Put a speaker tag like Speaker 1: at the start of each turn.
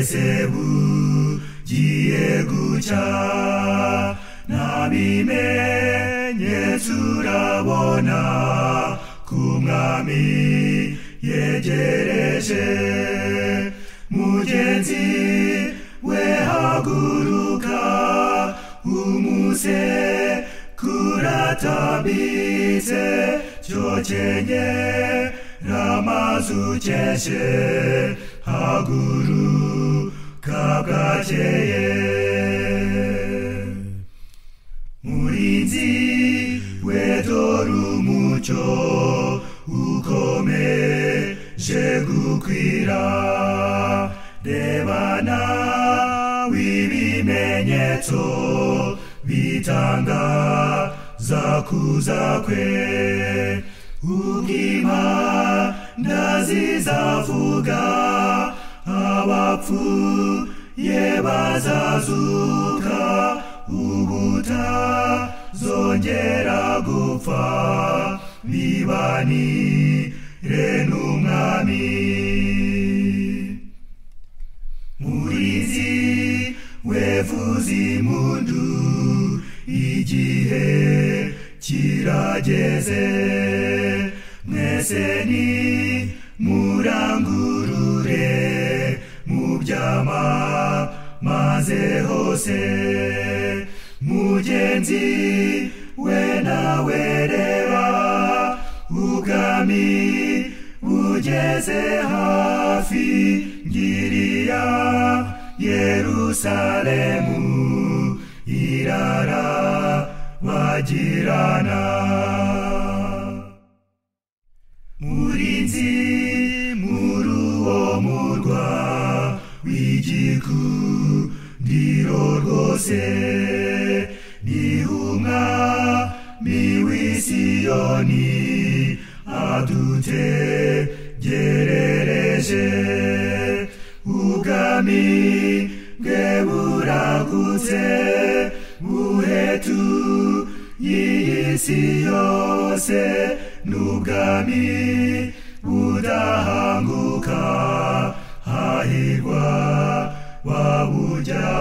Speaker 1: esebu gieguca nabimenye turabona ku mwami yegereje mugenzi we haguruka umuse kuratabitse cyokenye ramazucyeshe haguruka bwakeye murinzi wedora umucyo ukomeje gukwira rebana w'ibimenyetso bitanga za kuza kwe ubw'imana zizavuga abapfuye bazazuka ubutazongera gupfa bibanire n'umwami murizi wevuza impundu igihe kirageze mwese ni murangurure mubyama maze hose mugenzi we nawe reba ubwami bugeze hafi ngiriya yerusalemu irara bagirana murinzi muri uwo murwa w'igikundiro rwose ni umwami w'isiyoni adutegerereje ubwami bwe buragutse buhetu y'iyi si yose n'ubwami budahanguka hahirwa wabujya